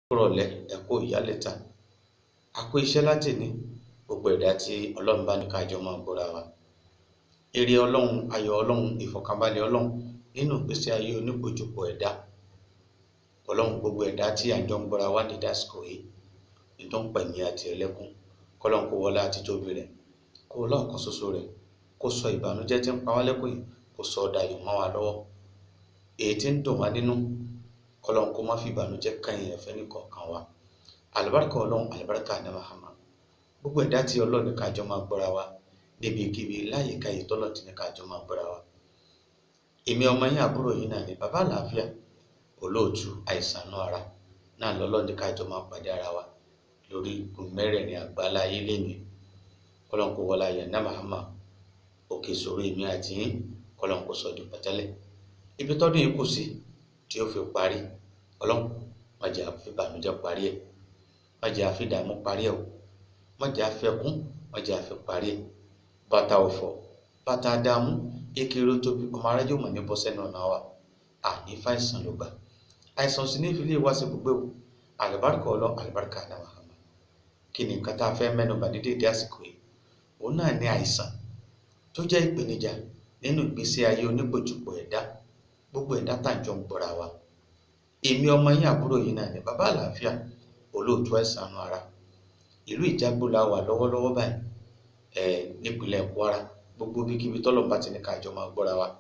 rọ̀lẹ́ ẹ kú ìyálẹ̀ta a kú iṣẹ́ láti ní gbogbo ẹ̀dá tí ọlọ́run bá ní ká jọ máa gbọ́ra wa ire ọlọ́run ayọ̀ ọlọ́run ìfọ̀kànbalẹ̀ ọlọ́run nínú ìgbésí ayé onípojúpọ̀ ẹ̀dá ọlọ́run gbogbo ẹ̀dá tí à ń jọ ń gbọ́ra wa ní dásìkò yìí ní tó ń pẹ̀mí àti ẹlẹ́kún kọ́lọ́n kó wọlé àti tóbi rẹ̀ kó lọ́ọ̀kan ṣoṣo rẹ̀ kó sọ ìbànújẹ́ tí ń pa wá lẹ́kùn yìí kó sọ dayọ̀ mọ́ wa lọ́wọ́ èyí tí ń dùn wá nínú kọ́lọ́n kó má fi ìbànújẹ́ kẹ́yìn ẹ̀fẹ́ nìkọ̀ọ̀kan wa àlùbáríkà ọlọ́run àlùbáríkà ní Muhammad gbogbo ẹ̀dá tí ọlọ́run ní kájọ máa gbọ́ra wa níbikíbi láyìíká yìí tọ́lọ̀ tí ní kájọ máa gbọ́ra wa èmi ọmọ yín àbúrò yín náà ní bàbá àlàáfíà olóòtú àìsàn náà ara náà lọ́lọ́run ní kájọ máa pàdé ara wa lórí igun mẹ́rẹ̀ẹ̀rin àgbálá ayé lẹ́nu kọ́lọ́n kó wọlé ayé náà Muhammad òkè sọ̀rọ̀ èmi àti yín kọ́lọ́n kó sọ di pẹ̀tẹ́lẹ̀ ibi tọ́dún yìí kù sí tí ó fi parí ọlọ́run má jẹ́ àfi ìbànújẹ́ parí ẹ̀ má jẹ́ àfi ìdààmú parí ẹ̀ o má jẹ́ àfi ẹkún má jẹ́ àfi parí ẹ̀ bàtà ọ̀fọ̀ bàtà dààmú ekele tóbi ọmọ arájọ́ mọ̀ ní bọ́sẹ̀ náà náà wà àní fàìsàn ló gbà àìsàn sì ní ìfilé wá sí gbogbo o àlùbáríkà ọlọ́ àlùbáríkà náà Muhammad kí ni nǹkan tá a fẹ́ mẹ́nu bà dídé dé àsìkò yìí òun náà ní àìsàn tó jẹ́ ìpèníjà nínú ìgbésí ayé onígbòjúpọ̀ ẹ̀dá gbogbo ẹ̀dá tá à ń jọ ń gbọ́ra wa èmi ọmọ yín àbúrò yìí náà ní bàbá àlàáfíà olóòtú ẹ̀sánú ara ìlú ìjágbó la wà lọ́wọ́lọ́wọ́ báyìí ẹ̀ nípínlẹ̀ Kwara gbogbo bíkíbi tọ́lọ̀ bá ti ní ká jọ máa gbọ́ra wa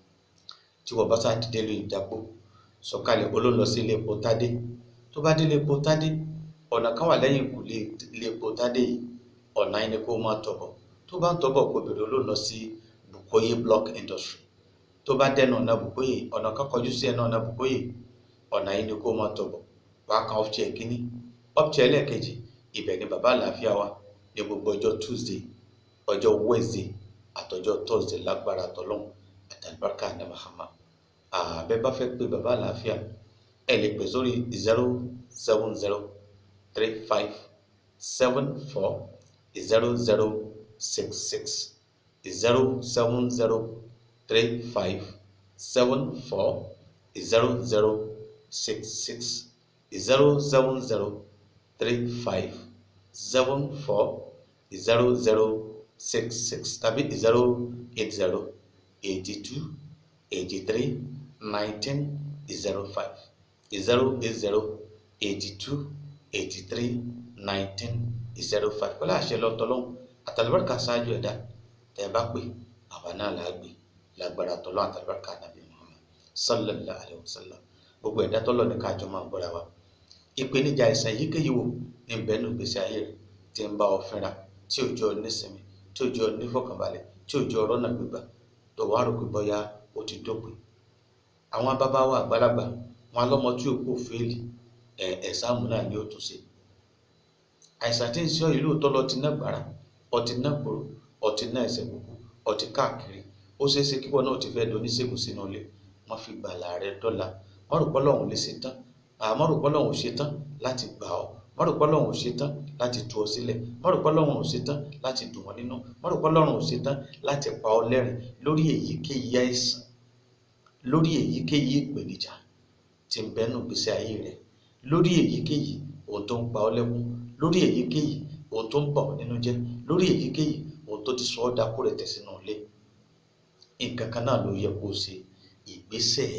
tí wọ́n bá sá dìde lu ìjágbó sọ̀kalẹ̀ olóńlọ sí ilé epo tádé tó bá dé ilé epo tádé ọ̀nà kan wà lẹ́yìn ìkùlé ilé epo tádé yìí ọ̀nà yìí ni kó máa tọ̀bọ̀ tó bá ń tọ̀bọ̀ kó bèrè olóńlọ sí Bukoye block industry tó bá dẹnu ọ̀nà Bukoye ọ̀nà kan kọjú sí ẹnu ọ̀nà Bukoye ọ̀nà yìí ni kó máa tọ̀bọ̀ wàá kan ọ́fíìsì ẹ̀kíní ọ́fíìsì ẹlẹ́ẹ̀kejì ibẹ̀ ni bàbá àlàáfíà wa ní gbogbo ọjọ́ Tuesday ọjọ́ Wednesday àtọjọ́ Thursday lágbára tọ́lọ́hún àtàlùbáríkà ní Muhammad àbẹ bá fẹ́ pé bàbá àlàáfíà ẹ lè pè sórí zero seven zero three five seven four zero zero six six zero seven zero three five seven four zero zero six six zero seven zero three five seven four zero zero six six tàbí zero eight zero eighty two eighty three nineteen zero five zero eight zero eighty two eighty three nineteen zero five pẹ̀lú àṣẹ lọ́tọ́lọ́hún àtàlùbáríkà ṣáájú ẹ̀dá tẹ̀ bá pè àwa náà là á gbé lágbára tọ́lọ́ àtàlùbáríkà nàbí Muhammad sallallahu alayhi wa sallam gbogbo ẹ̀dá tọ́lọ́ ní káàjọ máa gbọ́ra wa ìpèníjà àìsàn yíkéyìí wò ní bẹ́ẹ̀nù gbèsè ayé rẹ̀ tí ń bá ọ fínra tí ò jọ nísinmi tí ò jọ nífọ̀kànbalẹ̀ tí ò jọ rọ́nà gbígbà tó wàá rò pé bọ́yá ó ti dópin àwọn bàbá wa àgbàlagbà wọn lọ́mọ tí ò kò fẹ́ẹ̀lì ẹ̀ ẹ̀sáàmù náà ni ó tún ṣe àìsàn tí ń sọ ìlú òótọ́ lọ ti ná gbàrà ọtí ná gbòòrò ọtí ná ẹsẹ̀ gbogbo ọtí káàkiri ó ṣeé ṣe kíkọ́ náà ti fẹ́ di oníṣègùn sínú ilé wọ́n fi gbàlà rẹ dọ́là wọ́n rò pọ́ lọ́hùn lè ṣe tán àmọ́ rò pọ́ lọ́hùn ṣe tán láti gbà ọ́ wọ́n rò pọ́ lọ́hùn ṣe tán láti tú ọ sílẹ̀ wọ́n rò pọ́ lọ́hùn ṣe tán láti dùn wọ́n nínú wọ́n rò pọ́ lọ́hùn ṣe tán láti pa ọ lẹ́rìn lórí èyíkéyìí àìsàn lórí èyíkéyìí ìpèníjà tí ń bẹ́nu gbèsè ayé rẹ lórí èyíkéyìí ohun tó ń pa ọ́ lẹ́kún lórí èyíkéyìí ohun tó ń bà ọ́ nínú jẹ́ lórí èyíkéyìí ohun tó ti sọ ọ́ dákú rẹ̀ tẹ̀ sínú ilé nǹkan kan náà ló yẹ kó o ṣe ìgbésẹ̀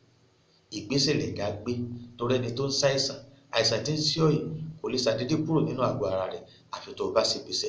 ìgbésẹ̀ lẹ̀dá gbé torí ẹni tó ń ṣàìsàn àìsàn tí ń sí ọ yìí kò lè ṣàdédé kúrò nínú àgọ́ ara rẹ̀ àfi tó o bá ṣe gbèsè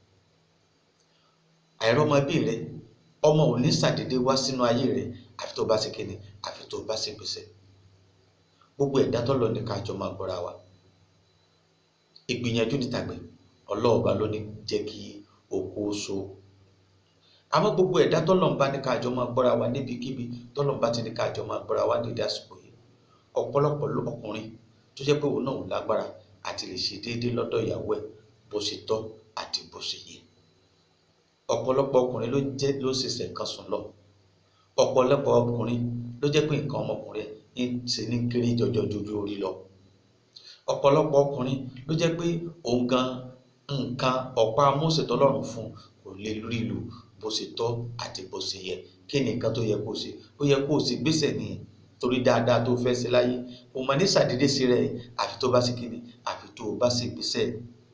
àìrọ́mọbí rẹ ọmọ ò ní ṣàdédé wá sínú ayé rẹ àfi tó o bá ṣe kíni àfi tó o bá ṣe gbèsè gbogbo ẹ̀dá tó lọ ní kájọ máa gbọ́ra wa ìgbìyànjú ní tàgbẹ̀ ọlọ́ọ̀ba ló ní jẹ́ kí oko so àmọ́ gbogbo ẹ̀dá tọ́lọ́mbá ní kájọ máa gbọ́ra wa níbikíbi tọ́lọ́mbá ti ní kájọ máa gbọ́ra wa nídìí àsìkò yìí ọ̀pọ̀lọpọ̀ ọkùnrin tó jẹ́ pé òun náà ò lágbára àti lè ṣe déédéé lọ́dọ̀ ìyàwó ẹ̀ bó ṣe tọ́ àti bó ṣe yẹ ọ̀pọ̀lọpọ̀ ọkùnrin ló jẹ́ ló ṣẹ̀ṣẹ̀ kan sùn lọ ọ̀pọ̀lọpọ̀ ọkùnrin ló jẹ́ pé nǹkan ọmọkùnrin ẹ̀ ń ṣe ní kéré jọjọ jojú orí lọ ọ̀pọ̀lọpọ̀ ọkùnrin ló jẹ́ pé òun gan nǹkan ọ̀pá Mósè tọ́lọ́run fún kò lè rí lò bó ṣe tọ́ àti bó ṣe yẹ kí ni nǹkan tó yẹ kó ṣe ó yẹ kó ṣe gbèsè ní torí dáadáa tó fẹ́ ṣe láyé o mọ̀ ní sàdédé sí rẹ̀ àfi tó bá sì kíni àfi tó bá sì gbéṣẹ́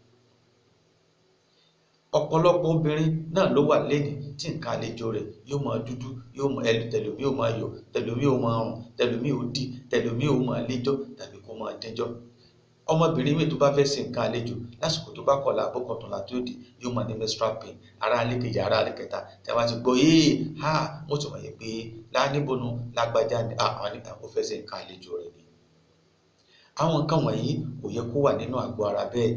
ọ̀pọ̀lọpọ̀ obìnrin náà ló wà lẹ́ni tí nǹkan àlejò rẹ̀ yóò máa dúdú yóò máa ẹlù tẹlomi yóò máa yọ tẹlomi yóò máa rùn tẹlomi yóò dì tẹlomi yóò máa léjọ́ tàbí kó máa dẹjọ́ ọmọbìnrin mi tó bá fẹ́ ṣe nǹkan àlejò lásìkò tó bá kọ̀ọ̀la àbọ̀kọ̀tùnlá tó dì yóò máa ní menstrual pain ara alẹ́ kejì ara alẹ́ kẹta tí a bá ti gbọ́ yéé ha mo ti wọ̀nyí pé láníbónú lágbájá ni àwọn ní àwọn fẹ́ ṣe nǹkan àlejò rẹ̀ ni àwọn nǹkan wọ̀nyí kò yẹ kó wà nínú àgọ́ ara bẹ́ẹ̀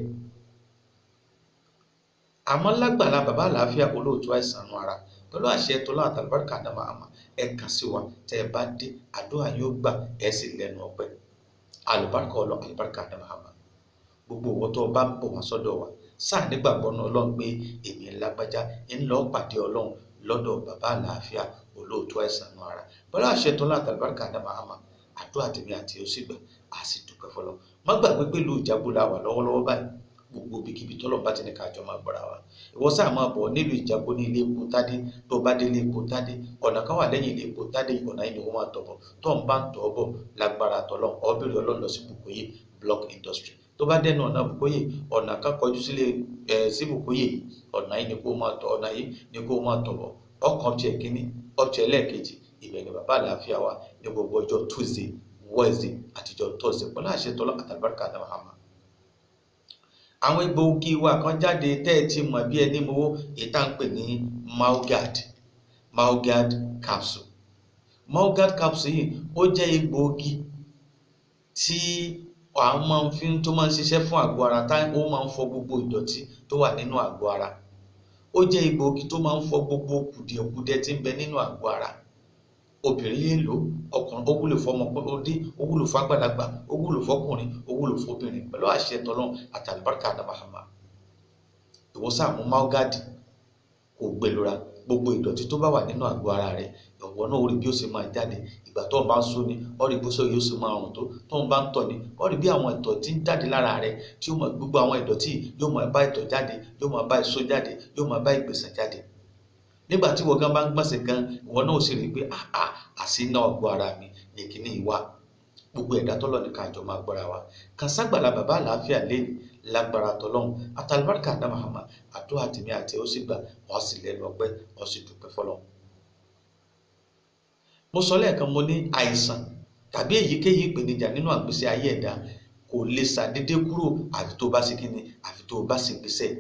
àmọ́ lágbàlá bàbá àlàáfíà olóòtú àìsàn nu ara pẹ̀lú àṣẹ tó láwọn àtàlùbáríkà àdámà àmà ẹ kàn sí wa tẹ ẹ bá dé àdúrà yóò gbà ẹ sì lẹ́nu ọpẹ́ àlùbáríkà ọlọ àlùbáríkà àdámà àmà gbogbo owó tó bá ń bọ̀ wá sọ́dọ̀ wa sáà nígbàgbọ́ náà ọlọ́run pé èmi lágbájá ń lọ pàdé ọlọ́run lọ́dọ̀ bàbá àlàáfíà olóòtú àìsàn nu ara pẹ̀lú àṣẹ tó láwọn àtàlùbáríkà àdámà àmà àdúrà tèmi àti ó sì gbà á sì dúpẹ́ fọlọ́ má gbàgbé pé ìlú ìjágbó la wà lọ́wọ́lọ́wọ́ báyìí gbogbo ibikíbi tọ́lọ̀ bá ti ní ká jọ máa gbọ́ra wa ìwọ sáà máa bọ̀ nílùú ìjágbó ní ilé epo tádé tó bá dé ilé epo tádé ọ̀nà kan wà lẹ́yìn ilé epo tádé ọ̀nà yìí ni wọ́n máa tọ̀ bọ̀ tó ń bá ń tọ̀ bọ̀ lágbára tọ́lọ̀ ọ̀bẹ̀rẹ̀ ọlọ́run lọ sí Bùkóyè block industry tó bá dẹ́nu ọ̀nà Bùkóyè ọ̀nà kan kọjú sílé ẹ̀ sí Bùkóyè yìí ọ̀nà yìí ni kó máa tọ̀ ọ̀nà yìí ni kó máa tọ̀ bọ̀ ọkàn tiẹ̀ kínní ọ̀tiẹ̀ lẹ́ẹ̀kejì ibẹ̀ ni bàbá àlàáfíà wa ní gbogbo ọjọ́ Tuesday Wednesday àtijọ́ Thursday pẹ̀lú àṣẹ tọ́lọ́ àtàlùbáríkà àdámà hàmà àwọn egbòogi wa kan jáde tẹ́ ẹ ti mọ̀ bí ẹni mowó èyí tá à ń pè ní Maogad Maogad capsule Maogad capsule yìí ó jẹ́ egbòogi tí àwọn máa ń fi tó máa ń ṣiṣẹ́ fún àgọ́ ara tá ó máa ń fọ gbogbo ìdọ̀tí tó wà nínú àgọ́ ara ó jẹ́ egbòogi tó máa ń fọ gbogbo kùdìẹ̀kudiẹ tí ń bẹ nínú àgọ́ ara obìnrin lè lò ọkùnrin ó wúlò fọmọdé ó wúlò fàgbàlagbà ó wúlò fọkùnrin ó wúlò fọbìnrin pẹ̀lú àṣẹ tọlọ́run àtàlùbáríkà àdàbàhàmà ìwọ́sà mú máógádì kò gbẹlura gbogbo ìdọ̀tí tó bá wà nínú àgọ́ ara rẹ̀ ọ̀wọ́ náà ó rí bí ó ṣe máa jáde ìgbà tó ń bá ń sún ni ó rí bó ṣe yóò ṣe máa rùn tó tó ń bá ń tọ̀ ni ó rí bí àwọn ìtọ̀ tí ń jáde lára rẹ̀ tí ó mọ̀ gbogbo àwọn ìdọ̀tí yóò máa bá ìtọ̀ jáde yóò máa bá ìsó jáde yóò máa bá ìgbésẹ̀ jáde nígbà tí wọ́n gan bá ń gbọ̀nsẹ̀ gan ìwọ náà ó sì rí i pé àà àsínà ọgbọ́ ara mi ní kíní ìwà gbogbo ẹ̀dá tọ́lọ̀ ní ká jọ máa gbọ́ra wa kàn ságbàlá bàbá àlàáfíà lẹ́nu lágbára tọ́lọ́hún àtàlùbáríkà àdá mahama àdúrà tèmi àti ó sì gbà wọ́n sì lẹ́nu ọpẹ́ wọ́n sì dúpẹ́ fọlọ́. mo sọ lẹ́ẹ̀kan mo ní àìsàn tàbí èyíkéyìí ìpèníjà nínú àgbésí ayé ẹ̀dá kò lè ṣàdédé kúrò àfi tó bá ṣe kíni àfi tó bá ṣe ìgbésẹ̀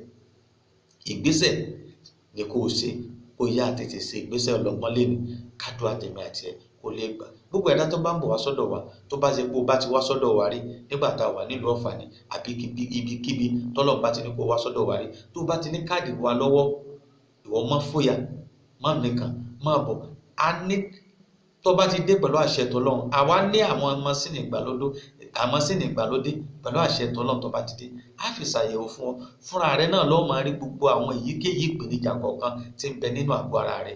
ìgbésẹ̀ ni kò ṣe kó yá tètè ṣe ìgbésẹ̀ ọlọ́gbọ́n lẹ́nu kádùn àtẹ̀mí àti ẹ̀ kó lè gbà gbogbo ẹ̀dá tó bá ń bọ̀ wá sọ́dọ̀ wa tó bá ṣe pé o bá ti wá sọ́dọ̀ wa rí nígbà tá a wà nílùú Ọ̀fà ni àbí ibikíbi tọ́lọ̀ bá ti ní kó wá sọ́dọ̀ wa rí tó bá ti ní káàdì wa lọ́wọ́ ìwọ má fòyà má nìkan má bọ̀ a ní tó bá ti dé pẹ̀lú àṣẹ tọ́lọ́run àwa ní àwọn mọ́sìnì ìgbàlódé àmọ́sìnì ìgbàlódé pẹ̀lú àṣẹ tọ́lọ́run tó bá ti dé á fi ṣàyẹ̀wò fún ọ fúnra rẹ náà lọ́ọ́ máa rí gbogbo àwọn èyíkéyìí ìpèníjà kọ̀ọ̀kan tí ń bẹ nínú àgọ́ ara rẹ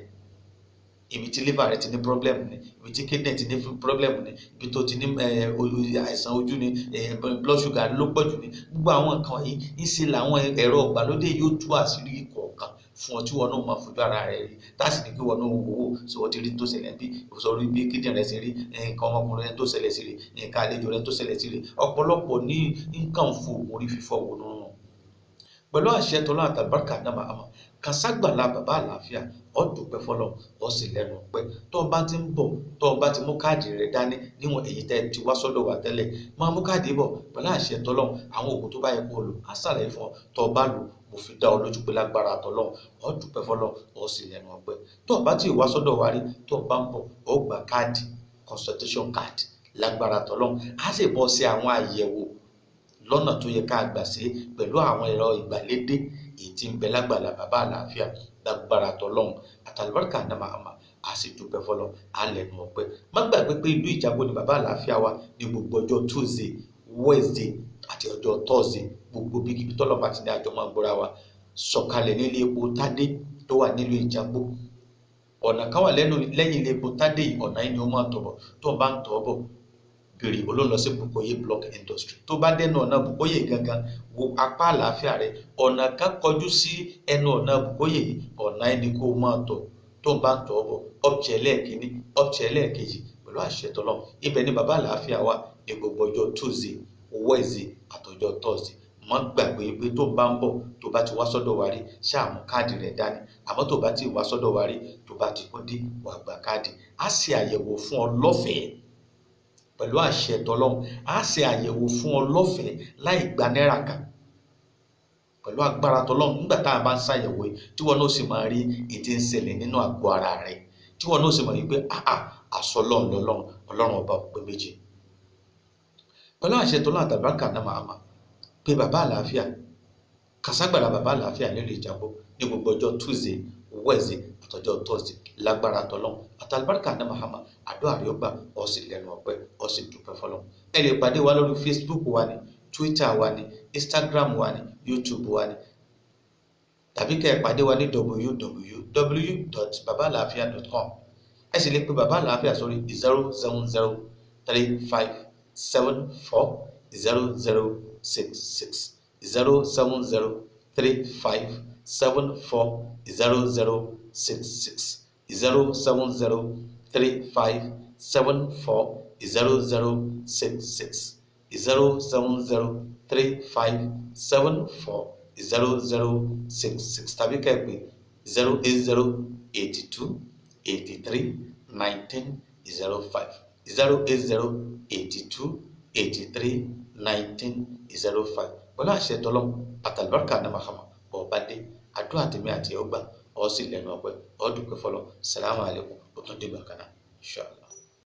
ibi tí liver rẹ ti ní problem ni ibi tí kidney ti ní problem ni ibi tó ti ní àìsàn ojú ni blood sugar ló pọ̀jù ni gbogbo àwọn nǹkan yìí ńṣe làwọn ẹ̀rọ ìgbàlódé yóò tú àṣírí kọ̀ọ̀kan fún ọ tí wọn náà máa fojú ara rẹ rí táàsì ní kí wọn náà wò ó sọ wọn ti rí tó ṣẹlẹ̀ bí sọ̀rọ̀ ibi kíndìn rẹ ti rí nǹkan ọmọkùnrin rẹ tó ṣẹlẹ̀ sí rí nǹkan àlejò rẹ tó ṣẹlẹ̀ sí rí ọ̀pọ̀lọpọ̀ ní nǹkan fò orí fífọ́ wò nínú pẹ̀lú àṣẹ tọ́lá àtàbárkà náà máa mọ̀ kàṣàgbàlá bàbá àlàáfíà ọ dúpẹ́ fọlọ́ ọ sì lẹ́nu pẹ́ tó o bá ti ń bọ̀ tó o bá ti mú káàdì rẹ dání níwọ̀n èyí tẹ́ ti wá sọ́dọ̀ wa tẹ́lẹ̀ máa mú káàdì bọ̀ pẹ̀lú àṣẹ tọ́lọ́ àwọn oògùn tó bá yẹ kó o lò á ṣàlàyé fún ọ tó o bá lò mo fi dá ọ lójú pé lágbára àtọ́lọ́ ọ dúpẹ́ fọlọ́ ọ sì lẹ́nu ọpẹ́ tó o bá ti wá sọ́dọ̀ wa rí tó o bá ń bọ̀ ọ gba káàdì consultation card lágbára àtọ́lọ́ á sì bọ́ sí àwọn àyẹ̀wò lọ́nà tó yẹ ká gbà sí pẹ̀lú àwọn ẹ̀rọ ìgbàlódé èyí tí ń bẹ lágbàlá bàbá àlàáfíà lágbára tọlọ́hún àtàlùbáríkà náà máa a sì dúpẹ́ fọlọ́ alẹ́nu ọpẹ́ má gbàgbé pé ìlú ìjágbó ni bàbá àlàáfíà wa ní gbogbo ọjọ́ tuesday wednesday àti ọjọ́ thursday gbogbo bíkíbi tọ́lọ́pàá ti ní àjọ máa gbóra wa sọ̀kalẹ̀ nílé epo tádé tó wà nílùú ìjágbó ọ̀nà kan wà lẹ́yìn ilé epo tádé yìí ọ̀nà yìí ni ó máa tọ̀ bọ̀ tó o bá ń tọ̀ bọ̀ bèrè olóńlọ sí Bùkóyè block industry tó bá dẹnu ọ̀nà Bùkóyè gangan wo apá àlàáfíà rẹ ọ̀nà kan kọjú sí ẹnu ọ̀nà Bùkóyè yìí ọ̀nà ẹni kó máa tọ̀ tó bá ń tọ̀ bọ̀ ọ̀pẹ̀ ẹlẹ́ẹ̀kínní ọ̀pẹ̀ ẹlẹ́ẹ̀kejì pẹ̀lú pẹ̀lú àṣẹ tọ́lọ́ ibẹ̀ ni bàbá àlàáfíà wà ní gbogbo ọjọ́ tuesday wednesday àtọjọ́ thursday mọ́ gbàgbé pé tó bá ń bọ̀ tó bá ti wá sọ́dọ̀ wa rí ṣáà mú káàdì rẹ̀ dání àmọ́ tó bá ti wá sọ́dọ̀ wa rí tó bá ti kún dé wà gba káàdì á ṣe àyẹ̀wò fún ọ lọ́fẹ̀ẹ́ pẹ̀lú àṣẹ tọ́lọ́hún á ṣe àyẹ̀wò fún ọ lọ́fẹ̀ẹ́ láì gba náírà kan pẹ̀lú agbára tọ́lọ́hún nígbà tá a bá ń ṣàyẹ̀wò yìí tí wọn náà sì máa rí ètí ń ṣẹlẹ̀ nínú àgọ́ ara rẹ̀ tí wọn náà sì máa rí pé àà àṣọ ọlọ́run lọ́lọ́run ọlọ́run ọba òpè méjì pẹ̀lú àṣẹ tọ́lọ́hún àtàbákà náà máa máa pé bàbá àlàáfíà kàságbàrà bàbá àlàáfíà nílùú ìjàgbó ní gbogbo ọjọ́ tuesday wednesday àtọjọ́ thursday lágbára tọlọ́hún àtàlùbáríkà ní mahama àdó àríọgbà ọsì lẹ́nu ọpẹ́ ọsì dúpẹ́ fọ́lọ́run ẹ lè pàdé wa lórí facebook wa ní twitter wa ní instagram wa ní youtube wa ní tàbí kẹ́ ẹ pàdé wa ní www.babalafia.com ẹ sì lè pe bàbá àlàáfíà sórí zero seven zero three five seven four zero zero six six zero seven zero three five seven four zero zero six six zero seven zero three five seven four zero zero six six zero seven zero three five seven four zero zero six six tàbí kẹ́ẹ̀pẹ́ zero eight zero eighty two eighty three nineteen zero five zero eight zero eighty two eighty three nineteen zero five pẹ̀lú àṣẹ tọ́lọ́mù àtàlùbáríkà ní mahama bọ̀ọ̀bá dé àdúrà tèmi àti ọgbà ọ̀ sì lẹ́nu ọpẹ́ ọ̀ dúpẹ́ fọlọ́ sàlámù alaykum ó tún dìgbà kan náà ṣáà.